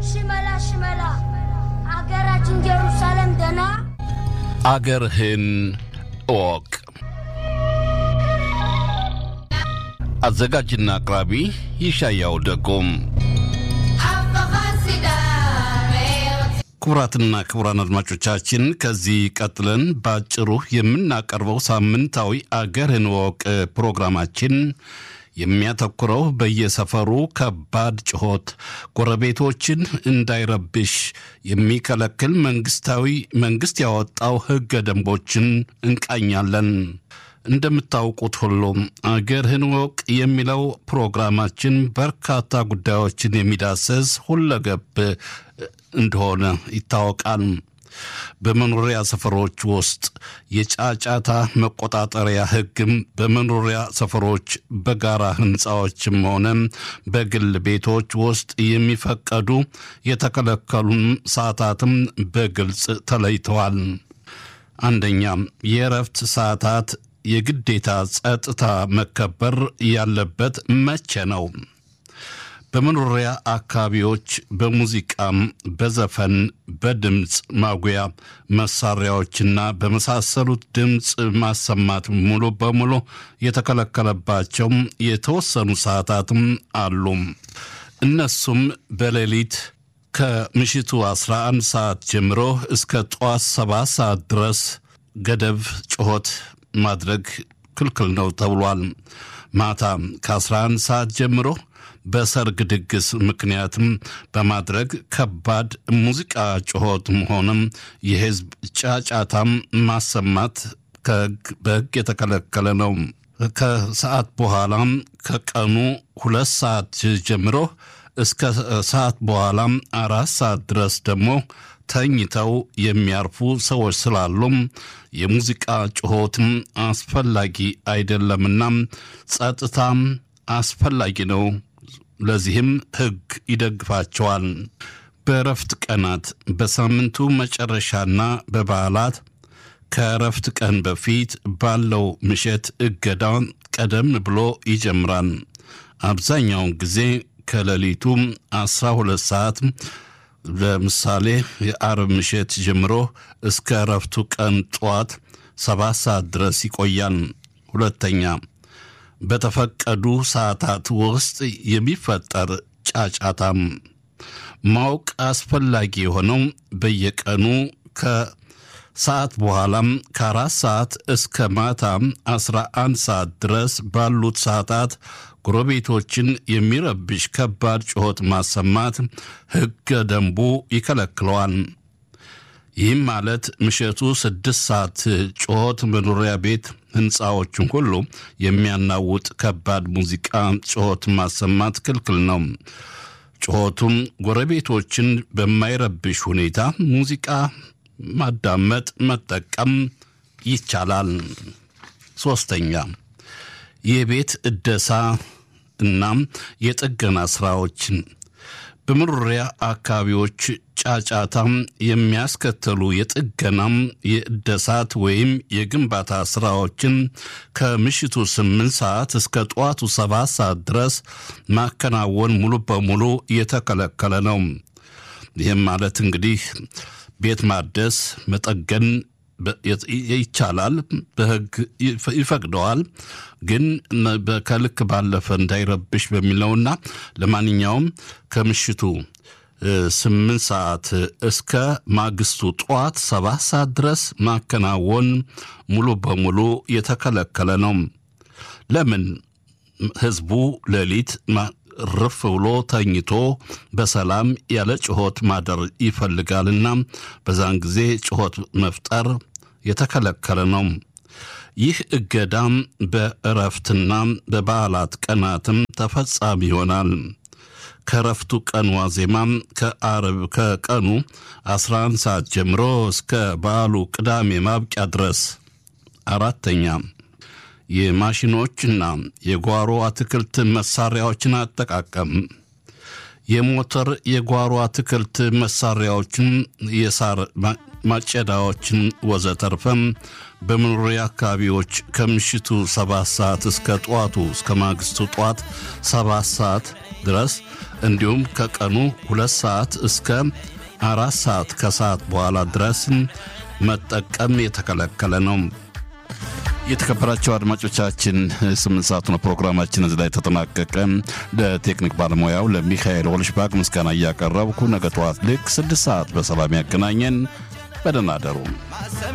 ሽመላ ሽመላ አገራችን ጀሩሳሌም ደና አገርህን እወቅ። አዘጋጅና አቅራቢ ይሻያው ደጎም። ክቡራትና ክቡራን አድማጮቻችን ከዚህ ቀጥለን በአጭሩ የምናቀርበው ሳምንታዊ አገርህን እወቅ ፕሮግራማችን የሚያተኩረው በየሰፈሩ ከባድ ጩኸት ጎረቤቶችን እንዳይረብሽ የሚከለክል መንግስታዊ መንግስት ያወጣው ህገ ደንቦችን እንቃኛለን። እንደምታውቁት ሁሉም አገርህን እወቅ የሚለው ፕሮግራማችን በርካታ ጉዳዮችን የሚዳሰስ ሁለገብ እንደሆነ ይታወቃል። በመኖሪያ ሰፈሮች ውስጥ የጫጫታ መቆጣጠሪያ ህግም በመኖሪያ ሰፈሮች በጋራ ህንፃዎችም ሆነ በግል ቤቶች ውስጥ የሚፈቀዱ የተከለከሉም ሰዓታትም በግልጽ ተለይተዋል። አንደኛ የእረፍት ሰዓታት የግዴታ ጸጥታ መከበር ያለበት መቼ ነው? በመኖሪያ አካባቢዎች በሙዚቃም፣ በዘፈን፣ በድምፅ ማጉያ መሳሪያዎችና በመሳሰሉት ድምፅ ማሰማት ሙሉ በሙሉ የተከለከለባቸው የተወሰኑ ሰዓታትም አሉ። እነሱም በሌሊት ከምሽቱ 11 ሰዓት ጀምሮ እስከ ጠዋት 7 ሰዓት ድረስ ገደብ ጩኸት ማድረግ ክልክል ነው ተብሏል። ማታ ከ11 ሰዓት ጀምሮ በሰርግ ድግስ ምክንያትም በማድረግ ከባድ ሙዚቃ ጩኸትም ሆነም የህዝብ ጫጫታም ማሰማት በሕግ የተከለከለ ነው። ከሰዓት በኋላም ከቀኑ ሁለት ሰዓት ጀምሮ እስከ ሰዓት በኋላም አራት ሰዓት ድረስ ደግሞ ተኝተው የሚያርፉ ሰዎች ስላሉም የሙዚቃ ጩኸትም አስፈላጊ አይደለምና ጸጥታም አስፈላጊ ነው። ለዚህም ሕግ ይደግፋቸዋል። በእረፍት ቀናት በሳምንቱ መጨረሻና በበዓላት ከእረፍት ቀን በፊት ባለው ምሽት እገዳ ቀደም ብሎ ይጀምራል። አብዛኛውን ጊዜ ከሌሊቱ 12 ሰዓት ለምሳሌ የአርብ ምሽት ጀምሮ እስከ እረፍቱ ቀን ጠዋት ሰባት ሰዓት ድረስ ይቆያል። ሁለተኛ በተፈቀዱ ሰዓታት ውስጥ የሚፈጠር ጫጫታም ማወቅ አስፈላጊ የሆነው በየቀኑ ከሰዓት በኋላም ከአራት ሰዓት እስከ ማታ አስራ አንድ ሰዓት ድረስ ባሉት ሰዓታት ጎረቤቶችን የሚረብሽ ከባድ ጩኸት ማሰማት ሕገ ደንቡ ይከለክለዋል። ይህም ማለት ምሽቱ ስድስት ሰዓት ጩኸት መኖሪያ ቤት ህንፃዎችን ሁሉ የሚያናውጥ ከባድ ሙዚቃ ጩኸት ማሰማት ክልክል ነው። ጩኸቱም ጎረቤቶችን በማይረብሽ ሁኔታ ሙዚቃ ማዳመጥ፣ መጠቀም ይቻላል። ሶስተኛ የቤት እደሳ እናም የጥገና ስራዎችን በመኖሪያ አካባቢዎች ጫጫታም የሚያስከተሉ የጥገናም የእደሳት ወይም የግንባታ ስራዎችን ከምሽቱ ስምንት ሰዓት እስከ ጠዋቱ ሰባት ሰዓት ድረስ ማከናወን ሙሉ በሙሉ የተከለከለ ነው። ይህም ማለት እንግዲህ ቤት ማደስ መጠገን ይቻላል፣ በህግ ይፈቅደዋል። ግን ከልክ ባለፈ እንዳይረብሽ በሚለውና ለማንኛውም ከምሽቱ ስምንት ሰዓት እስከ ማግስቱ ጠዋት ሰባት ሰዓት ድረስ ማከናወን ሙሉ በሙሉ የተከለከለ ነው። ለምን? ህዝቡ ሌሊት ርፍ ብሎ ተኝቶ በሰላም ያለ ጩኸት ማደር ይፈልጋልና በዛን ጊዜ ጩኸት መፍጠር የተከለከለ ነው። ይህ እገዳም በእረፍትና በበዓላት ቀናትም ተፈጻሚ ይሆናል። ከእረፍቱ ቀን ዋዜማም ከአርብ ከቀኑ 11 ሰዓት ጀምሮ እስከ በዓሉ ቅዳሜ ማብቂያ ድረስ። አራተኛ የማሽኖችና የጓሮ አትክልት መሳሪያዎችን አጠቃቀም የሞተር የጓሮ አትክልት መሳሪያዎችን፣ የሳር ማጨዳዎችን ወዘተርፈም በመኖሪያ አካባቢዎች ከምሽቱ ሰባት ሰዓት እስከ ጠዋቱ እስከ ማግስቱ ጠዋት ሰባት ሰዓት ድረስ እንዲሁም ከቀኑ ሁለት ሰዓት እስከ አራት ሰዓት ከሰዓት በኋላ ድረስ መጠቀም የተከለከለ ነው። የተከበራቸው አድማጮቻችን ስምንት ሰዓት ነው ፕሮግራማችን እዚህ ላይ ተጠናቀቀ። ለቴክኒክ ባለሙያው ለሚካኤል ወልሽባግ ምስጋና እያቀረብኩ ነገ ጠዋት ልክ ስድስት ሰዓት በሰላም ያገናኘን። በደህና አደሩ።